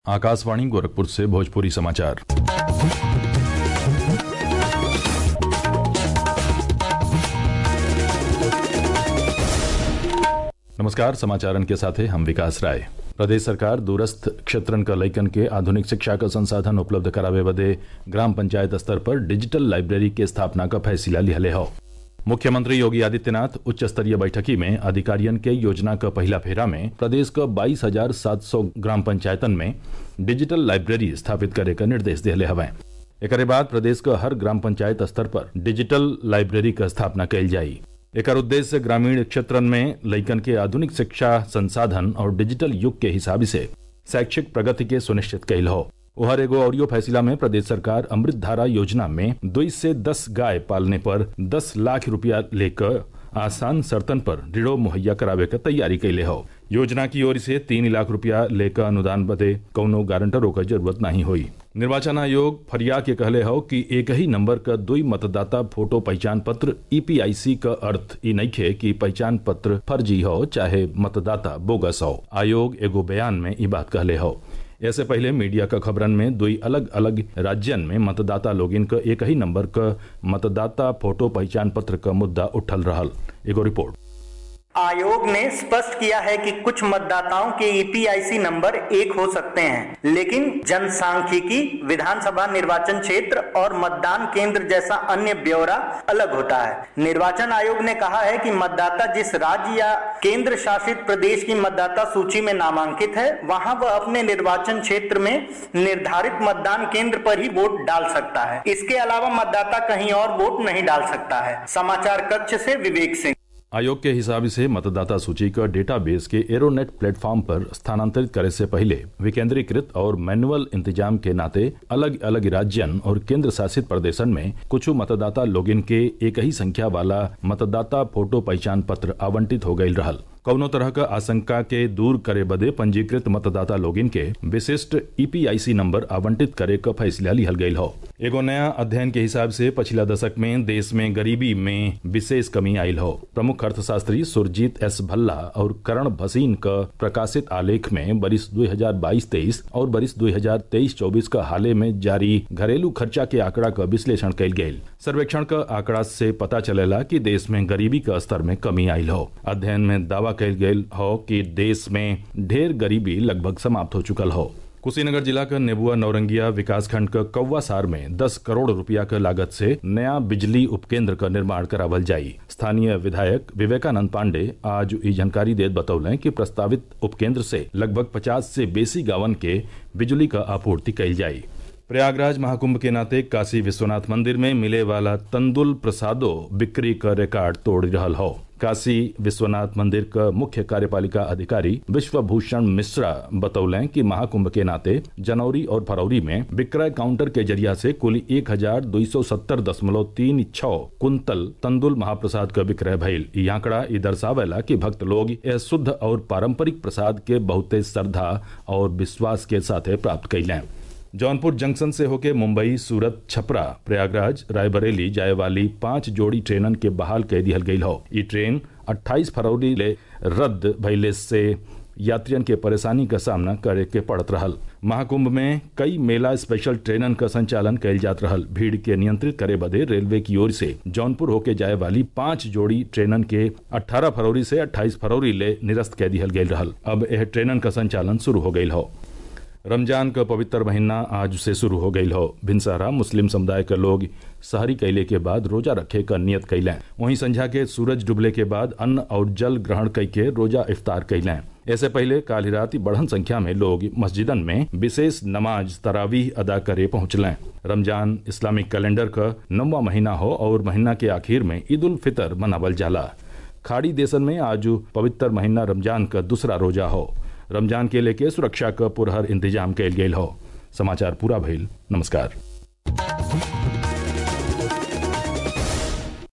आकाशवाणी गोरखपुर से भोजपुरी समाचार नमस्कार समाचारन के साथ हैं हम विकास राय प्रदेश सरकार दूरस्थ क्षेत्रन क लइकन के आधुनिक शिक्षा क संसाधन उपलब्ध करावे बदे ग्राम पंचायत स्तर पर डिजिटल लाइब्रेरी के स्थापना क फैसला लिहले हौ मुख्यमंत्री योगी आदित्यनाथ उच्च स्तरीय बैठकी में अधिकारियन के योजना क पहिला फेरा में प्रदेश क बाईस हजार सात सौ ग्राम पंचायतन में डिजिटल लाइब्रेरी स्थापित करे क निर्देश दिहले हवैं एकरे बाद प्रदेश क हर ग्राम पंचायत स्तर पर डिजिटल लाइब्रेरी क स्थापना कइल जाई एकर उद्देश्य ग्रामीण क्षेत्रन में लइकन के आधुनिक शिक्षा संसाधन और डिजिटल युग के हिसाब से शैक्षिक प्रगति के सुनिश्चित कइल हो उहर एगो ऑडियो फैसला में प्रदेश सरकार अमृत धारा योजना में दुई से दस गाय पालने पर दस लाख रुपया लेकर आसान शर्तन पर ऋणो मुहैया करावे क तैयारी कैले हो योजना की ओर से तीन लाख रुपया लेकर अनुदान बदे कौनो गारंटरों क जरूरत नहीं हुई निर्वाचन आयोग फरिया के कहले हो कि एक ही नंबर क दुई मतदाता फोटो पहचान पत्र ईपीआईसी क अर्थ ई नइखे कि पहचान पत्र फर्जी हो चाहे मतदाता बोगस हो आयोग एगो बयान में ई बात कहले हो ऐसे पहले मीडिया क खबरन में दुई अलग अलग राज्यन में मतदाता लोगिन क एक ही नंबर क मतदाता फोटो पहचान पत्र क मुद्दा उठल रहल एगो रिपोर्ट आयोग ने स्पष्ट किया है कि कुछ मतदाताओं के ईपीआईसी नंबर एक हो सकते हैं लेकिन जनसांख्यिकी विधानसभा निर्वाचन क्षेत्र और मतदान केंद्र जैसा अन्य ब्यौरा अलग होता है निर्वाचन आयोग ने कहा है कि मतदाता जिस राज्य या केंद्र शासित प्रदेश की मतदाता सूची में नामांकित है वहां वह अपने निर्वाचन क्षेत्र में निर्धारित मतदान केंद्र पर ही वोट डाल सकता है इसके अलावा मतदाता कहीं और वोट नहीं डाल सकता है समाचार कक्ष से विवेक सिंह आयोग के हिसाब से मतदाता सूची का डेटाबेस के एरोनेट प्लेटफॉर्म पर स्थानांतरित करे से पहले विकेंद्रीकृत और मैनुअल इंतजाम के नाते अलग अलग राज्यन और केंद्र शासित प्रदेशन में कुछ मतदाता लोगिन के एक ही संख्या वाला मतदाता फोटो पहचान पत्र आवंटित हो गई रहल कौनो तरह का आशंका के दूर करे बदे पंजीकृत मतदाता लोगिन के विशिष्ट ईपीआईसी नंबर आवंटित करे क फैसला लिहल गयल हो एगो नया अध्ययन के हिसाब से पिछला दशक में देश में गरीबी में विशेष कमी आयल हो प्रमुख अर्थशास्त्री सुरजीत एस भल्ला और करण भसीन क प्रकाशित आलेख में बरिस 2022-23 और बरिस 2023-24 का हाले में जारी घरेलू खर्चा के आंकड़ा का विश्लेषण कयल गयल सर्वेक्षण का आंकड़ा से पता चलेला कि देश में गरीबी का स्तर में कमी आयल हो अध्ययन में दावा कयल गयल हो कि देश में ढेर गरीबी लगभग समाप्त हो चुकल हो कुशीनगर जिला का नेबुआ नौरंगिया विकास खंड का कौवा सार में 10 करोड़ रुपया के लागत से नया बिजली उपकेंद्र का निर्माण करावल जाई स्थानीय विधायक विवेकानंद पांडे आज ई जानकारी देत बतौले कि प्रस्तावित उपकेंद्र से लगभग 50 से बेसी गांवन के बिजली का आपूर्ति कईल जाई प्रयागराज महाकुंभ के नाते काशी विश्वनाथ मंदिर में मिले वाला तंदुल प्रसादो बिक्री का रिकॉर्ड तोड़ रहल हो काशी विश्वनाथ मंदिर का मुख्य कार्यपालिका अधिकारी विश्वभूषण मिश्रा बतौले कि महाकुंभ के नाते जनवरी और फरवरी में विक्रय काउंटर के जरिया से कुल एक हजार दो सौ सत्तर दशमलव तीन छह कुंतल तंदुल महाप्रसाद का विक्रय भइल ई आंकड़ा ई दर्शावेला कि भक्त लोग यह शुद्ध और पारंपरिक प्रसाद के बहुते श्रद्धा और विश्वास के साथे प्राप्त कैलें जौनपुर जंक्शन से होके मुंबई सूरत छपरा प्रयागराज रायबरेली जाए वाली पांच जोड़ी ट्रेनन के बहाल कह दिहल गई हो ई ट्रेन 28 फरवरी ले रद्द भइले से यात्रियन के परेशानी का सामना करे के पड़त रहल महाकुंभ में कई मेला स्पेशल ट्रेनन का संचालन कैल जात रहल भीड़ के नियंत्रित करे बदे रेलवे की ओर से जौनपुर होके जाए वाली पांच जोड़ी ट्रेनन के 18 फरवरी से 28 फरवरी ले निरस्त कह दिहल गयल रहल अब यह ट्रेनन का संचालन शुरू हो गयल हो रमजान का पवित्र महीना आज से शुरू हो गई हो भिनसारा मुस्लिम समुदाय के लोग शहरी कैले के बाद रोजा रखे का नियत कैलें वहीं संझा के सूरज डूबले के बाद अन्न और जल ग्रहण कई के रोजा इफ्तार कैलें ऐसे पहले काल रात बढ़न संख्या में लोग मस्जिदन में विशेष नमाज तरावीह अदा करे पहुंचलें रमजान इस्लामिक कैलेंडर का नौवा महीना हो और महीना के आखिर में ईद उल फितर मनावल जाला खाड़ी देशन में आज पवित्र महीना रमजान का दूसरा रोजा हो रमजान के लेके सुरक्षा का पुरहर इंतजाम कैल गेल हो समाचार पूरा भइल नमस्कार